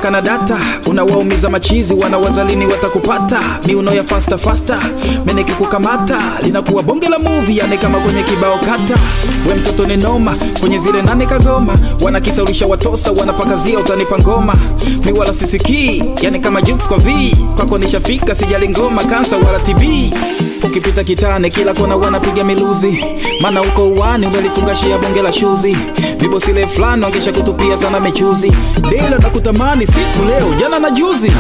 unawaka na data unawaumiza machizi wanawazalini watakupata miuno ya fasta fasta menekikukamata linakuwa bonge la muvi yani kama kwenye kibao kata we mtoto ni noma kwenye zile nane kagoma wanakisaulisha watosa wanapakazia utanipa ngoma mi wala sisikii yani kama jukes kwa v kwako nishafika sijali ngoma kansa wala tb ukipita kitane kila kona wanapiga miluzi mana uko uwani umelifungashia bonge la shuzi vibosile fulani wangesha kutupia sana mechuzi dela na kutamani siku leo jana na juzi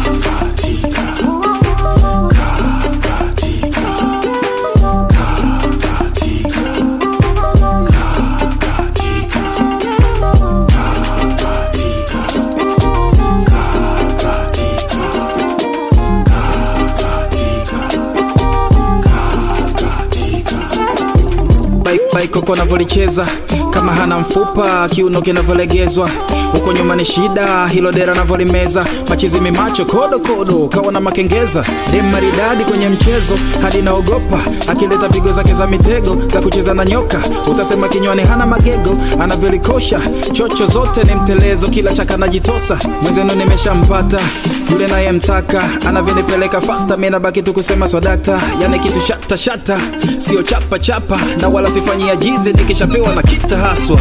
baikoko navyolicheza kama hana mfupa kiuno kinavyolegezwa huko nyuma ni shida hilo dera navyolimeza machizi mimacho kodo kodo kawana makengeza dem maridadi kwenye mchezo hadi naogopa akileta pigo zake za mitego za kucheza na nyoka utasema kinywani hana magego anavyolikosha chocho zote ni mtelezo kila chaka najitosa mwenzenu nimeshampata yule nayemtaka anavyonipeleka fasta mi nabaki tu kusema swadakta yani kitu shata shata sio chapa chapa na wala sifanyia jizi nikishapewa na kita haswa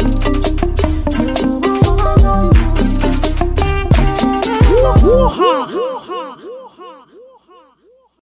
Woo-ha!